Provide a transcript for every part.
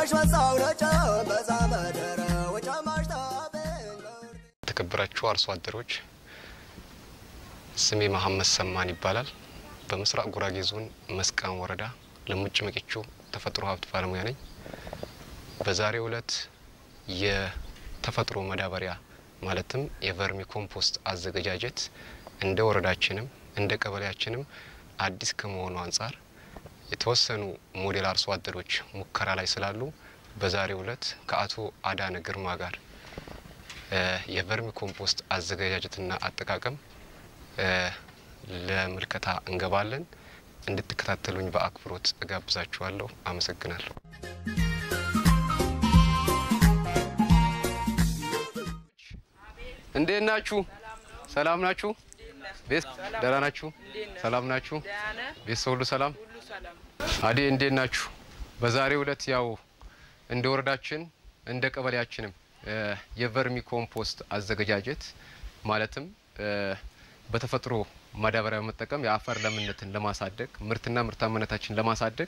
ወጨማሽ መሳው ነጨ በዛ መደረ ወጨማሽ ታበኝ የተከበራችሁ አርሶ አደሮች ስሜ መሀመድ ሰማን ይባላል። በምስራቅ ጉራጌ ዞን መስቃን ወረዳ ለሙጭ መቂቾ ተፈጥሮ ሀብት ባለሙያ ነኝ። በዛሬው ዕለት የተፈጥሮ መዳበሪያ ማለትም የቨርሚ ኮምፖስት አዘገጃጀት እንደ ወረዳችንም እንደ ቀበሌያችንም አዲስ ከመሆኑ አንጻር የተወሰኑ ሞዴል አርሶ አደሮች ሙከራ ላይ ስላሉ በዛሬው ዕለት ከአቶ አዳነ ግርማ ጋር የቨርሚ ኮምፖስት አዘገጃጀትና አጠቃቀም ለምልከታ እንገባለን። እንድትከታተሉኝ በአክብሮት እጋብዛችኋለሁ። አመሰግናለሁ። እንዴት ናችሁ? ሰላም ናችሁ? ቤት ደህና ናችሁ? ሰላም ናችሁ? ቤተሰብ ሁሉ ሰላም? አዴ እንዴት ናችሁ? በዛሬው ዕለት ያው እንደ ወረዳችን እንደ ቀበሌያችንም የቨርሚ ኮምፖስት አዘገጃጀት ማለትም በተፈጥሮ ማዳበሪያ በመጠቀም የአፈር ለምነትን ለማሳደግ ምርትና ምርታማነታችን ለማሳደግ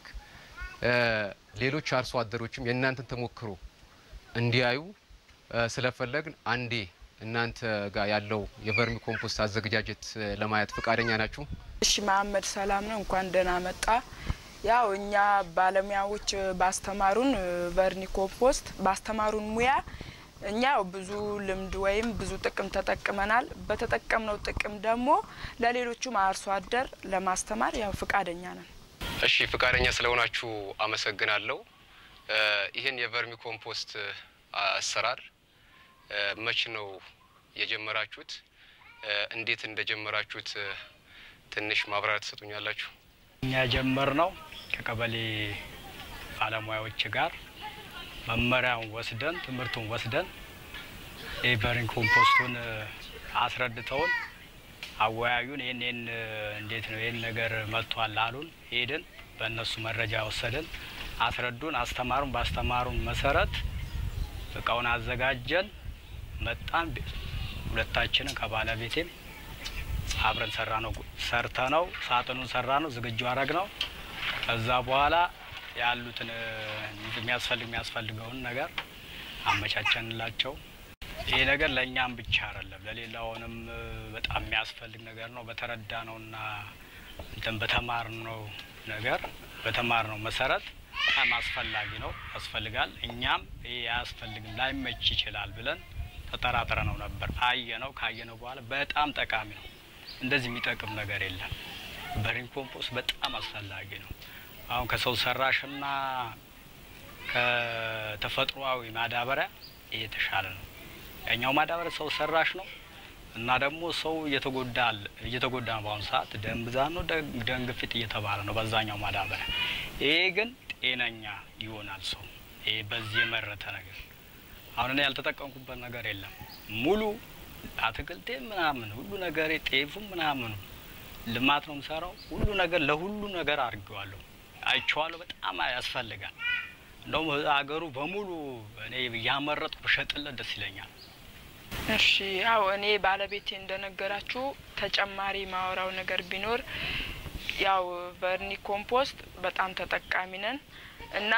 ሌሎች አርሶ አደሮችም የእናንተን ተሞክሮ እንዲያዩ ስለፈለግን አንዴ እናንተ ጋር ያለው የቨርሚ ኮምፖስት አዘገጃጀት ለማየት ፈቃደኛ ናችሁ? እሺ መሀመድ ሰላም ነው። እንኳን ደህና መጣ። ያው እኛ ባለሙያዎች ባስተማሩን ቨርኒ ኮምፖስት ባስተማሩን ሙያ እኛ ብዙ ልምድ ወይም ብዙ ጥቅም ተጠቅመናል። በተጠቀምነው ጥቅም ደግሞ ለሌሎቹም አርሶ አደር ለማስተማር ያው ፍቃደኛ ነን። እሺ ፈቃደኛ ስለሆናችሁ አመሰግናለሁ። ይህን የቨርሚ ኮምፖስት አሰራር መች ነው የጀመራችሁት? እንዴት እንደጀመራችሁት ትንሽ ማብራሪያ ትሰጡኛላችሁ? እኛ የጀመርነው ከቀበሌ ባለሙያዎች ጋር መመሪያውን ወስደን ትምህርቱን ወስደን የቨርሚ ኮምፖስቱን አስረድተውን አወያዩን። ይህን ይህን እንዴት ነው ይህን ነገር መጥቷል አሉን። ሄድን፣ በእነሱ መረጃ ወሰድን፣ አስረዱን፣ አስተማሩን። ባስተማሩን መሰረት እቃውን አዘጋጀን፣ መጣን። ሁለታችንን ከባለቤቴም አብረን ሰራ ነው ሰርተ ነው ሳጥኑን ሰራ ነው ዝግጁ አረግ ነው። ከዛ በኋላ ያሉትን የሚያስፈልግ የሚያስፈልገውን ነገር አመቻቸንላቸው። ይሄ ነገር ለእኛም ብቻ አይደለም ለሌላውንም በጣም የሚያስፈልግ ነገር ነው። በተረዳ ነውና እንትን በተማር ነው ነገር በተማር ነው መሰረት በጣም አስፈላጊ ነው፣ ያስፈልጋል። እኛም ይሄ አያስፈልግም ላይመች ይችላል ብለን ተጠራጥረ ነው ነበር። አየ ነው ካየ ነው በኋላ በጣም ጠቃሚ ነው። እንደዚህ የሚጠቅም ነገር የለም። ቨርሚ ኮምፖስት በጣም አስፈላጊ ነው። አሁን ከሰው ሰራሽና ከተፈጥሯዊ ማዳበሪያ የተሻለ ነው። ያኛው ማዳበሪያ ሰው ሰራሽ ነው እና ደግሞ ሰው እየተጎዳ እየተጎዳ ነው። በአሁኑ ሰዓት ደም ብዛት ነው፣ ደም ግፊት እየተባለ ነው በዛኛው ማዳበሪያ። ይሄ ግን ጤነኛ ይሆናል ሰው። ይሄ በዚህ የመረተ ነገር አሁን እኔ ያልተጠቀምኩበት ነገር የለም። ሙሉ አትክልቴ ምናምን ሁሉ ነገር ጤፉም ምናምኑ ልማት ነው የምሰራው። ሁሉ ነገር ለሁሉ ነገር አድርጌዋለሁ፣ አይቼዋለሁ። በጣም ያስፈልጋል። እንደውም ሀገሩ በሙሉ እኔ እያመረጥኩ ብሸጥለት ደስ ይለኛል። እሺ ያው እኔ ባለቤቴ እንደነገራችሁ ተጨማሪ ማወራው ነገር ቢኖር ያው ቨርኒ ኮምፖስት በጣም ተጠቃሚ ነን እና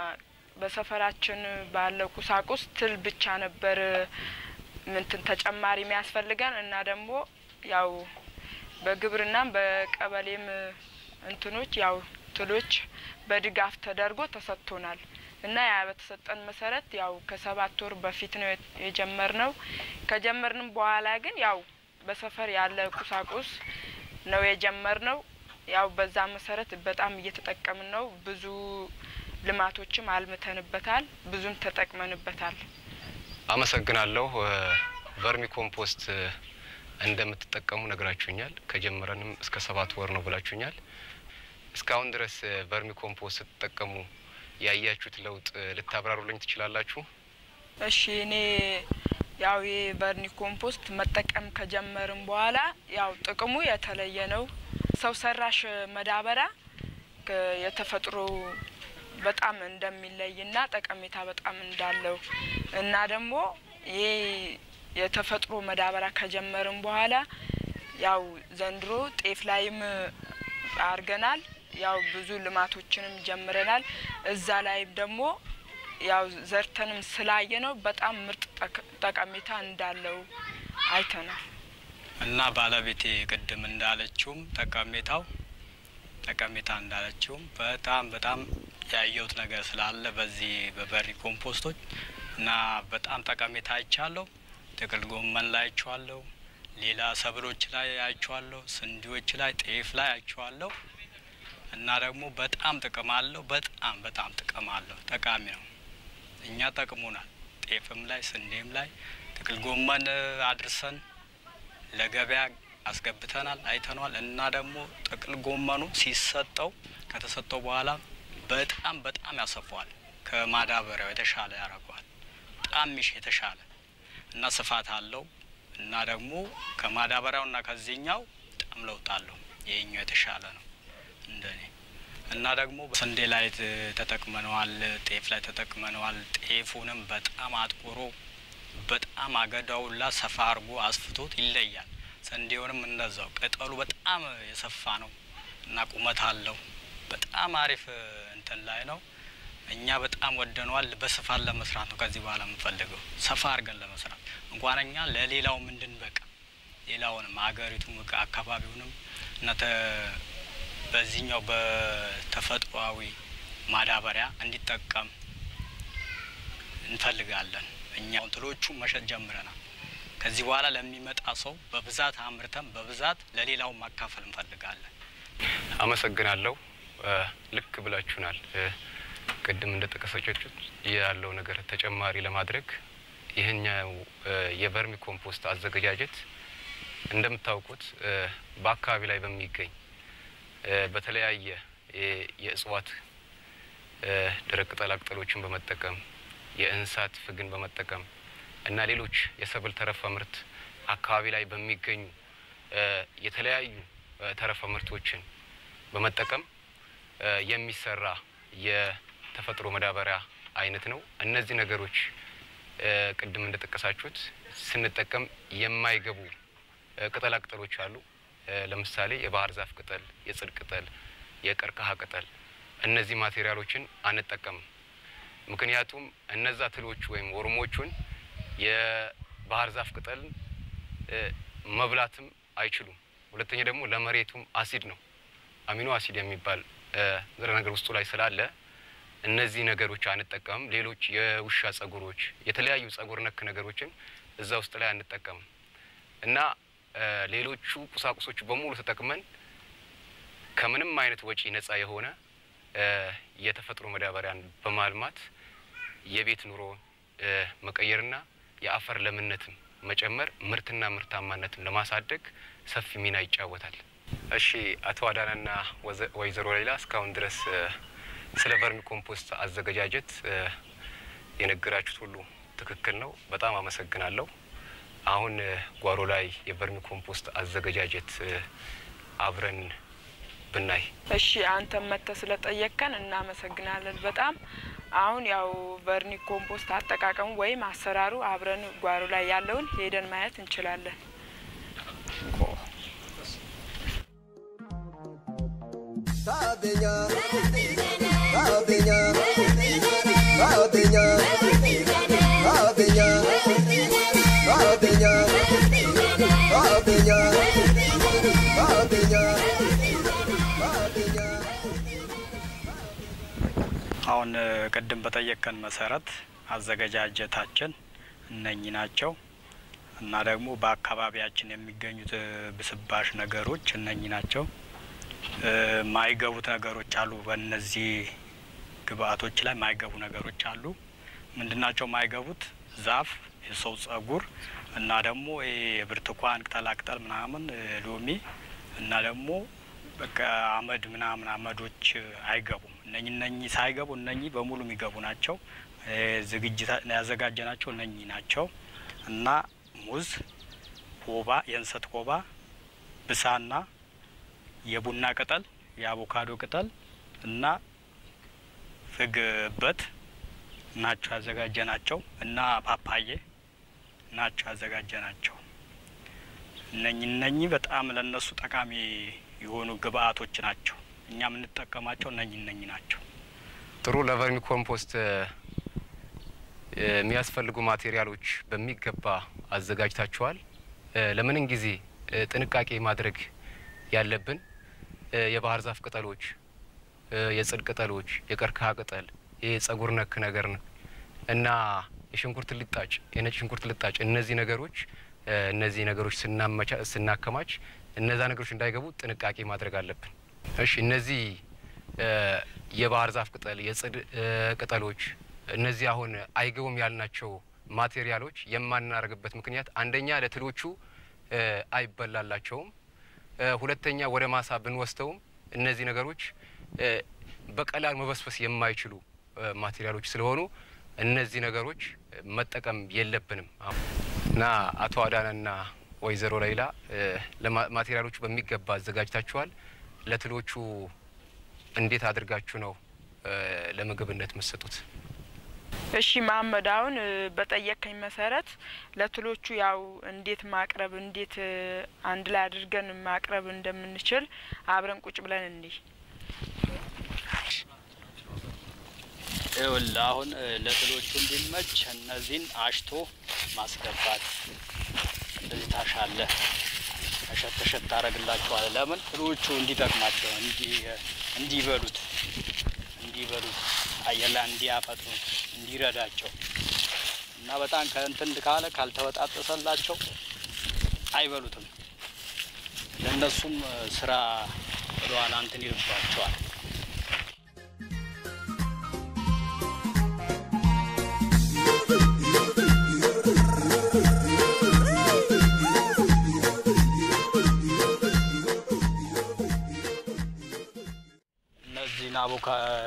በሰፈራችን ባለው ቁሳቁስ ትል ብቻ ነበር ምንትን ተጨማሪ የሚያስፈልገን እና ደግሞ ያው በግብርናም በቀበሌም እንትኖች ያው ትሎች በድጋፍ ተደርጎ ተሰጥቶናል እና ያ በተሰጠን መሰረት ያው ከሰባት ወር በፊት ነው የጀመርነው። ከጀመርንም በኋላ ግን ያው በሰፈር ያለ ቁሳቁስ ነው የጀመርነው። ያው በዛ መሰረት በጣም እየተጠቀምን ነው። ብዙ ልማቶችም አልምተንበታል፣ ብዙም ተጠቅመንበታል። አመሰግናለሁ። ቨርሚ ኮምፖስት እንደምትጠቀሙ ነግራችሁኛል። ከጀመረንም እስከ ሰባት ወር ነው ብላችሁኛል። እስካሁን ድረስ ቨርሚ ኮምፖስት ስትጠቀሙ ያያችሁት ለውጥ ልታብራሩልኝ ትችላላችሁ? እሺ እኔ ያው የቨርኒ ኮምፖስት መጠቀም ከጀመርን በኋላ ያው ጥቅሙ የተለየ ነው። ሰው ሰራሽ መዳበሪያ የተፈጥሮ በጣም እንደሚለይና ጠቀሜታ በጣም እንዳለው እና ደግሞ ይሄ የተፈጥሮ መዳበሪያ ከጀመርን በኋላ ያው ዘንድሮ ጤፍ ላይም አድርገናል። ያው ብዙ ልማቶችንም ጀምረናል። እዛ ላይም ደግሞ ያው ዘርተንም ስላየ ነው በጣም ምርጥ ጠቅ- ጠቀሜታ እንዳለው አይተናል። እና ባለቤቴ ቅድም እንዳለችውም ጠቀሜታው ጠቀሜታ እንዳለችውም በጣም በጣም ያየሁት ነገር ስላለ በዚህ በበሪ ኮምፖስቶች እና በጣም ጠቀሜታ አይቻለሁ። ጥቅል ጎመን ላይ አይቼዋለሁ። ሌላ ሰብሎች ላይ አይቼዋለሁ። ስንዴዎች ላይ፣ ጤፍ ላይ አይቼዋለሁ። እና ደግሞ በጣም ጥቅም አለው። በጣም በጣም ጥቅም አለው። ጠቃሚ ነው። እኛ ጠቅሙናል። ጤፍም ላይ ስንዴም ላይ ጥቅል ጎመን አድርሰን ለገበያ አስገብተናል፣ አይተነዋል። እና ደግሞ ጥቅል ጎመኑ ሲሰጠው ከተሰጠው በኋላ በጣም በጣም ያሰፋዋል። ከማዳበሪያው የተሻለ ያደርገዋል። በጣም ሚሽ የተሻለ እና ስፋት አለው እና ደግሞ ከማዳበሪያው እና ከዚህኛው በጣም ለውጥ አለው። ይሄኛው የተሻለ ነው እንደኔ እና ደግሞ ስንዴ ላይ ት- ተጠቅመነዋል፣ ጤፍ ላይ ተጠቅመነዋል። ጤፉንም በጣም አጥቁሮ በጣም አገዳውላ ሰፋ አድርጎ አስፍቶት ይለያል። ስንዴውንም እንደዛው ቅጠሉ በጣም የሰፋ ነው እና ቁመት አለው። በጣም አሪፍ እ, እንትን ላይ ነው። እኛ በጣም ወደነዋል። በስፋት ለመስራት ነው ከዚህ በኋላ የምንፈልገው ሰፋ አድርገን ለመስራት እንኳን እኛ ለሌላው ምንድን በቃ ሌላውንም ሀገሪቱም እቃ አካባቢውንም እና ተ- በዚህኛው በተፈጥሯዊ ማዳበሪያ እንዲጠቀም እንፈልጋለን። እኛ እንትሎቹ መሸጥ ጀምረናል። ከዚህ በኋላ ለሚመጣ ሰው በብዛት አምርተን በብዛት ለሌላው ማካፈል እንፈልጋለን። አመሰግናለሁ። እ፣ ልክ ብላችሁናል። እ፣ ቅድም እንደ ጠቀሰቻችሁት ያለው ነገር ተጨማሪ ለማድረግ ይህኛው እ፣ የቨርሚ ኮምፖስት አዘገጃጀት እንደምታውቁት እ፣ በአካባቢ ላይ በሚገኝ እ፣ በተለያየ የ- የእጽዋት እ፣ ደረቅ ቅጠላ ቅጠሎችን በመጠቀም የእንስሳት ፍግን በመጠቀም እና ሌሎች የሰብል ተረፈ ምርት አካባቢ ላይ በሚገኙ እ፣ የተለያዩ እ፣ ተረፈ ምርቶችን በመጠቀም እ፣ የሚሰራ የተፈጥሮ መዳበሪያ አይነት ነው። እነዚህ ነገሮች እ፣ ቅድም እንደጠቀሳችሁት ስንጠቀም የማይገቡ እ፣ ቅጠላ ቅጠሎች አሉ። እ፣ ለምሳሌ የባህር ዛፍ ቅጠል፣ የጽድ ቅጠል፣ የቀርከሃ ቅጠል እነዚህ ማቴሪያሎችን አንጠቀምም። ምክንያቱም እነዛ ትሎች ወይም ወርሞቹን የባህር ዛፍ ቅጠልን እ፣ መብላትም አይችሉም። ሁለተኛ ደግሞ ለመሬቱም አሲድ ነው። አሚኖ አሲድ የሚባል እ፣ ንጥረ ነገር ውስጡ ላይ ስላለ እነዚህ ነገሮች አንጠቀምም። ሌሎች የውሻ ጸጉሮች፣ የተለያዩ ጸጉር ነክ ነገሮችን እዛ ውስጥ ላይ አንጠቀምም እና እ፣ ሌሎቹ ቁሳቁሶች በሙሉ ተጠቅመን ከምንም አይነት ወጪ ነጻ የሆነ እ፣ የተፈጥሮ መዳበሪያን በማልማት የቤት ኑሮ እ፣ መቀየርና የአፈር ለምነትም መጨመር ምርትና ምርታማነትን ለማሳደግ ሰፊ ሚና ይጫወታል። እሺ አቶ አዳናና ወዘ- ወይዘሮ ሌላ እስካሁን ድረስ እ፣ ስለ ቨርሚ ኮምፖስት አዘገጃጀት እ፣ የነገራችሁት ሁሉ ትክክል ነው። በጣም አመሰግናለሁ። አሁን እ፣ ጓሮ ላይ የቨርሚ ኮምፖስት አዘገጃጀት እ፣ አብረን ብናይ እሺ አንተም መጥተህ ስለጠየቅከን እናመሰግናለን በጣም። አሁን ያው ቨርኒ ኮምፖስት አጠቃቀሙ ወይም አሰራሩ አብረን ጓሮ ላይ ያለውን ሄደን ማየት እንችላለን። Tabeña, tabeña, tabeña, tabeña, tabeña, tabeña, tabeña, tabeña. አሁን እ፣ ቅድም በጠየቀን መሰረት አዘገጃጀታችን እነኚህ ናቸው እና ደግሞ በአካባቢያችን የሚገኙት እ፣ ብስባሽ ነገሮች እነኚህ ናቸው። እ፣ ማይገቡት ነገሮች አሉ። በእነዚህ ግብአቶች ላይ ማይገቡ ነገሮች አሉ። ምንድናቸው ማይገቡት? ዛፍ፣ የሰው ጸጉር እና ደግሞ ይሄ የብርቱካን ቅጠላቅጠል ምናምን እ፣ ሎሚ እና ደግሞ በቃ አመድ ምናምን አመዶች እ፣ አይገቡም። እነኚህ እነኚህ ሳይገቡ እነኚህ በሙሉ የሚገቡ ናቸው። እ፣ ዝግጅት ያዘጋጀናቸው እነኚህ ናቸው እና ሙዝ፣ ኮባ፣ የእንሰት ኮባ፣ ብሳና የቡና ቅጠል፣ የአቮካዶ ቅጠል እና ፍግ በት ናቸው ያዘጋጀናቸው እና ፓፓዬ ናቸው ያዘጋጀናቸው። እነኚህ እነኚህ በጣም ለእነሱ ጠቃሚ የሆኑ ግብአቶች ናቸው። እኛ የምንጠቀማቸው እነኚህ እነኚህ ናቸው። ጥሩ ለቨርሚ ኮምፖስት እ፣ የሚያስፈልጉ ማቴሪያሎች በሚገባ አዘጋጅታችኋል። እ፣ ለምንም ጊዜ እ፣ ጥንቃቄ ማድረግ ያለብን እ፣ የባህር ዛፍ ቅጠሎች፣ እ፣ የጽድ ቅጠሎች፣ የቀርከሃ ቅጠል፣ ይህ ጸጉር ነክ ነገር ነው እና የሽንኩርት ልጣጭ፣ የነጭ ሽንኩርት ልጣጭ እነዚህ ነገሮች እ፣ እነዚህ ነገሮች ስናመቻ ስናከማች እነዛ ነገሮች እንዳይገቡ ጥንቃቄ ማድረግ አለብን። እሺ እነዚህ እ፣ የባህር ዛፍ ቅጠል፣ የጽድ እ፣ ቅጠሎች እነዚህ አሁን አይገቡም ያልናቸው ማቴሪያሎች የማናደርግበት ምክንያት አንደኛ ለትሎቹ እ፣ አይበላላቸውም፣ እ፣ ሁለተኛ ወደ ማሳ ብንወስደውም እነዚህ ነገሮች እ፣ በቀላል መበስበስ የማይችሉ እ፣ ማቴሪያሎች ስለሆኑ እነዚህ ነገሮች መጠቀም የለብንም እና አቶ አዳነና ወይዘሮ ሌይላ እ፣ ለማ- ማቴሪያሎቹ በሚገባ አዘጋጅታችኋል። ለትሎቹ እንዴት አድርጋችሁ ነው እ፣ ለምግብነት የምትሰጡት? እሺ መሀመድ፣ አሁን እ፣ በጠየቀኝ መሰረት ለትሎቹ ያው እንዴት ማቅረብ እንዴት እ፣ አንድ ላይ አድርገን ማቅረብ እንደምንችል አብረን ቁጭ ብለን እንዲህ ይኸውልህ አሁን እ፣ ለትሎቹ እንዲመች እነዚህን አሽቶ ማስገባት እንደዚህ ታሻለህ። ተሸት ተሸት ታደርግላቸዋለህ። ለምን ትሎቹ እንዲጠቅማቸው እንዲ- እንዲበሉት እንዲበሉት አየር ላይ እንዲያፈጥኑት እንዲረዳቸው እና በጣም ከእንትን ካለ ካልተበጣጠሰላቸው አይበሉትም። ለእነሱም እ፣ ስራ ወደኋላ እንትን ይልባቸዋል። እነዚህን አቮካ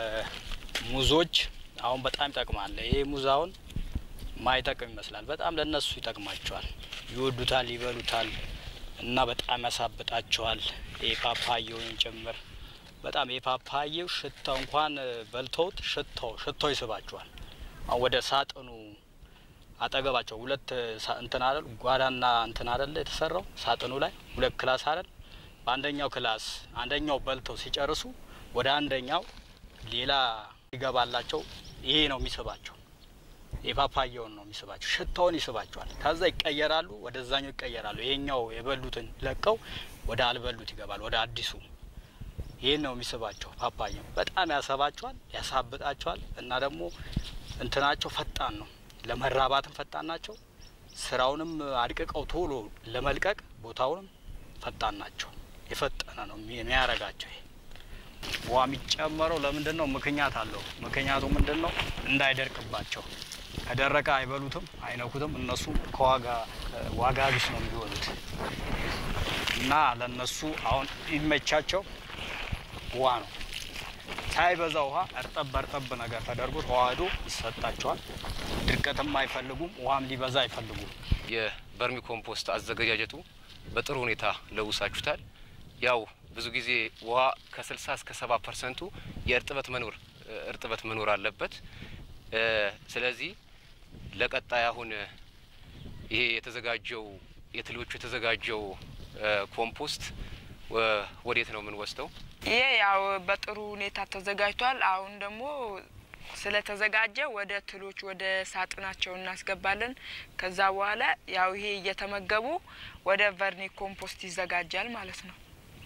ሙዞች አሁን በጣም ይጠቅማል። ይሄ ሙዝ አሁን ማይጠቅም ይመስላል። በጣም ለእነሱ ይጠቅማቸዋል። ይወዱታል፣ ይበሉታል እና በጣም ያሳብጣቸዋል። ይሄ ፓፓየውን ጭምር በጣም የፓፓየው ሽታው እንኳን እ፣ በልተውት ሽታው ሽታው ይስባቸዋል። አሁን ወደ ሳጥኑ አጠገባቸው ሁለት ሳ- እንትን አይደል ጓዳና እንትን አይደል የተሰራው ሳጥኑ ላይ ሁለት ክላስ አይደል በአንደኛው ክላስ አንደኛው በልተው ሲጨርሱ ወደ አንደኛው ሌላ ይገባላቸው። ይሄ ነው የሚስባቸው። የፓፓያውን ነው የሚስባቸው። ሽታውን ይስባቸዋል። ከዛ ይቀየራሉ፣ ወደዛኛው ይቀየራሉ። ይሄኛው የበሉትን ለቀው ወደ አልበሉት ይገባል፣ ወደ አዲሱ። ይህን ነው የሚስባቸው። ፓፓያው በጣም ያሰባቸዋል፣ ያሳብጣቸዋል እና ደግሞ እንትናቸው ፈጣን ነው። ለመራባትም ፈጣን ናቸው። ስራውንም አድቅቀው ቶሎ ለመልቀቅ ቦታውንም ፈጣን ናቸው። የፈጠነ ነው የሚያረጋቸው። ይሄ ውሃ የሚጨመረው ለምንድን ነው? ምክንያት አለው። ምክንያቱ ምንድን ነው? እንዳይደርቅባቸው። ከደረቀ አይበሉትም፣ አይነኩትም። እነሱ ከዋጋ ዋጋ ቢስ ነው የሚሆኑት እና ለእነሱ አሁን ይመቻቸው ውሃ ነው። ሳይበዛ ውሃ እርጠብ በርጠብ ነገር ተደርጎ ተዋህዶ ይሰጣቸዋል። ድርቀትም አይፈልጉም፣ ውሃም ሊበዛ አይፈልጉም። የቨርሚ ኮምፖስት አዘገጃጀቱ በጥሩ ሁኔታ ለውሳችሁታል። ያው ብዙ ጊዜ ውሃ ከ60 እስከ 70 ፐርሰንቱ የእርጥበት መኖር እርጥበት መኖር አለበት። እ፣ ስለዚህ ለቀጣይ አሁን ይሄ የተዘጋጀው የትሎቹ የተዘጋጀው እ፣ ኮምፖስት ወ- ወዴት ነው የምንወስደው? ይሄ ያው በጥሩ ሁኔታ ተዘጋጅቷል። አሁን ደግሞ ስለተዘጋጀ ወደ ትሎች ወደ ሳጥናቸው እናስገባለን። ከዛ በኋላ ያው ይሄ እየተመገቡ ወደ ቨርኒ ኮምፖስት ይዘጋጃል ማለት ነው።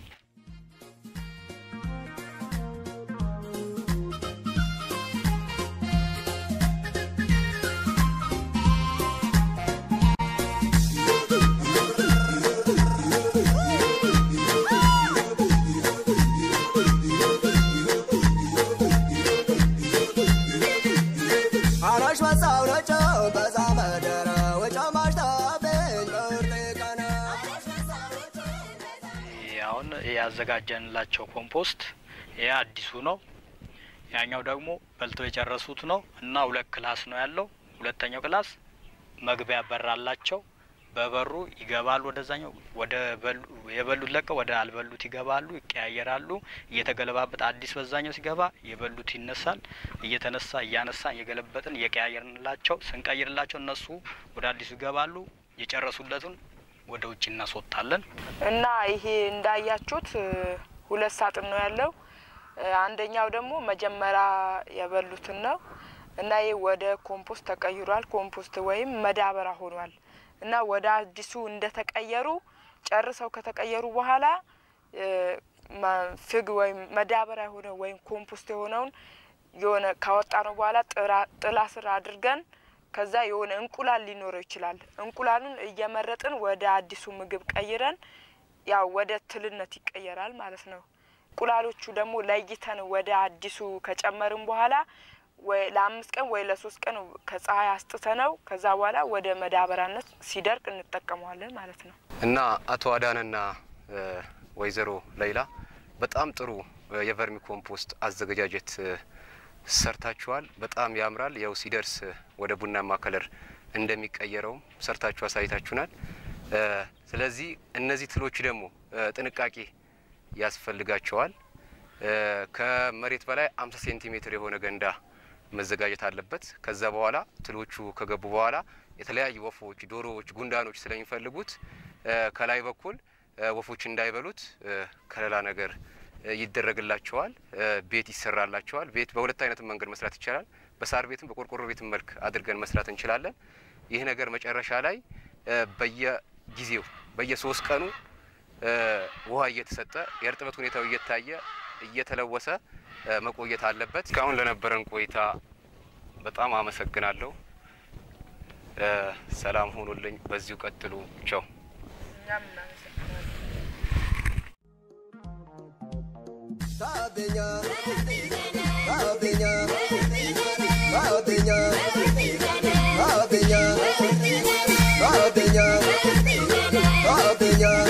አራሽ መሳው ነጨው በዛ መደረ ወጫማሽ ታበኝ በውርጤ ቀነ ይሄ አሁን ያዘጋጀንላቸው ኮምፖስት ይሄ አዲሱ ነው። ያኛው ደግሞ በልተው የጨረሱት ነው እና ሁለት ክላስ ነው ያለው። ሁለተኛው ክላስ መግቢያ በር አላቸው። በበሩ ይገባሉ ወደዛኛው ወደ በሉ የበሉት ለቀው ወደ አልበሉት ይገባሉ፣ ይቀያየራሉ። እየተገለባበጥ አዲስ በዛኛው ሲገባ የበሉት ይነሳል። እየተነሳ እያነሳን እየገለበጥን እየቀያየርንላቸው ስንቀይርላቸው እነሱ ወደ አዲሱ ይገባሉ። የጨረሱለትን ወደ ውጭ እናስወጣለን። እና ይሄ እንዳያችሁት እ፣ ሁለት ሳጥን ነው ያለው። እ፣ አንደኛው ደግሞ መጀመሪያ የበሉትን ነው። እና ይህ ወደ ኮምፖስት ተቀይሯል። ኮምፖስት ወይም መዳበራ ሆኗል እና ወደ አዲሱ እንደተቀየሩ ጨርሰው ከተቀየሩ በኋላ እ፣ ማ- ፍግ ወይም መዳበሪያ የሆነ ወይም ኮምፖስት የሆነውን የሆነ ካወጣ ነው በኋላ ጥራ- ጥላ ስር አድርገን ከዛ የሆነ እንቁላል ሊኖረው ይችላል። እንቁላሉን እየመረጥን ወደ አዲሱ ምግብ ቀይረን ያው ወደ ትልነት ይቀየራል ማለት ነው። እንቁላሎቹ ደግሞ ለይተን ወደ አዲሱ ከጨመርን በኋላ ወይ ለአምስት ቀን ወይ ለሶስት ቀን ከፀሐይ አስጥተነው ከዛ በኋላ ወደ መዳበሪያነት ሲደርቅ እንጠቀመዋለን ማለት ነው። እና አቶ አዳነና እ፣ ወይዘሮ ሌይላ በጣም ጥሩ እ፣ የቨርሚ ኮምፖስት አዘገጃጀት እ፣ ሰርታችኋል። በጣም ያምራል። ያው ሲደርስ እ፣ ወደ ቡናማ ከለር እንደሚቀየረውም ሰርታችሁ አሳይታችሁናል። እ፣ ስለዚህ እነዚህ ትሎች ደግሞ እ፣ ጥንቃቄ ያስፈልጋቸዋል። እ፣ ከመሬት በላይ 50 ሴንቲሜትር የሆነ ገንዳ መዘጋጀት አለበት። ከዛ በኋላ ትሎቹ ከገቡ በኋላ የተለያዩ ወፎች፣ ዶሮዎች፣ ጉንዳኖች ስለሚፈልጉት እ፣ ከላይ በኩል እ፣ ወፎች እንዳይበሉት እ፣ ከለላ ነገር እ፣ ይደረግላቸዋል። እ፣ ቤት ይሰራላቸዋል። ቤት በሁለት አይነት መንገድ መስራት ይቻላል። በሳር ቤትም በቆርቆሮ ቤትም መልክ አድርገን መስራት እንችላለን። ይህ ነገር መጨረሻ ላይ እ፣ በየጊዜው በየሶስት ቀኑ እ፣ ውሃ እየተሰጠ የእርጥበት ሁኔታው እየታየ እየተለወሰ እ፣ መቆየት አለበት። እስካሁን ለነበረን ቆይታ በጣም አመሰግናለሁ። እ፣ ሰላም ሆኑልኝ። በዚሁ ቀጥሉ። ቸው እኛም እናመሰግናለን። Sabenya, sabenya, sabenya, sabenya, sabenya, sabenya, sabenya,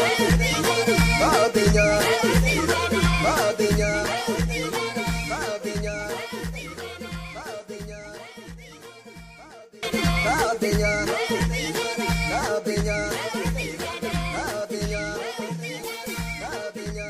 sabenya, sabenya, sabenya, sabenya,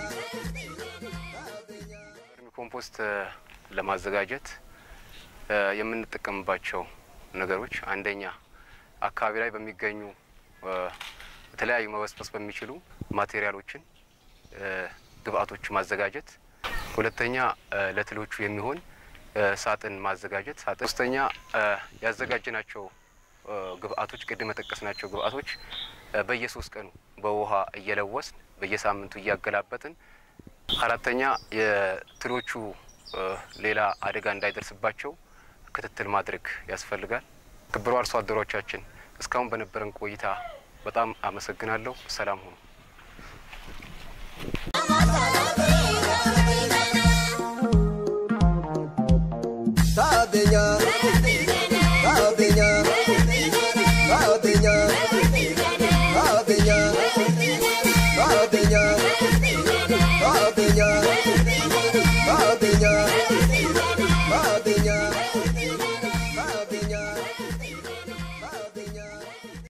ቨርሚ ኮምፖስት እ፣ ለማዘጋጀት እ፣ የምንጠቀምባቸው ነገሮች አንደኛ አካባቢ ላይ በሚገኙ እ፣ የተለያዩ መበስበስ በሚችሉ ማቴሪያሎችን እ፣ ግብአቶች ማዘጋጀት፣ ሁለተኛ እ፣ ለትሎቹ የሚሆን እ፣ ሳጥን ማዘጋጀት፣ ሳጥን ሶስተኛ እ፣ ያዘጋጀናቸው እ፣ ግብአቶች ቅድም የጠቀስናቸው ግብአቶች እ፣ በየሶስት ቀኑ በውሃ እየለወስን በየሳምንቱ እያገላበጥን አራተኛ የትሎቹ እ፣ ሌላ አደጋ እንዳይደርስባቸው ክትትል ማድረግ ያስፈልጋል። ክቡር አርሶ አደሮቻችን እስካሁን በነበረን ቆይታ በጣም አመሰግናለሁ። ሰላም ሁኑ።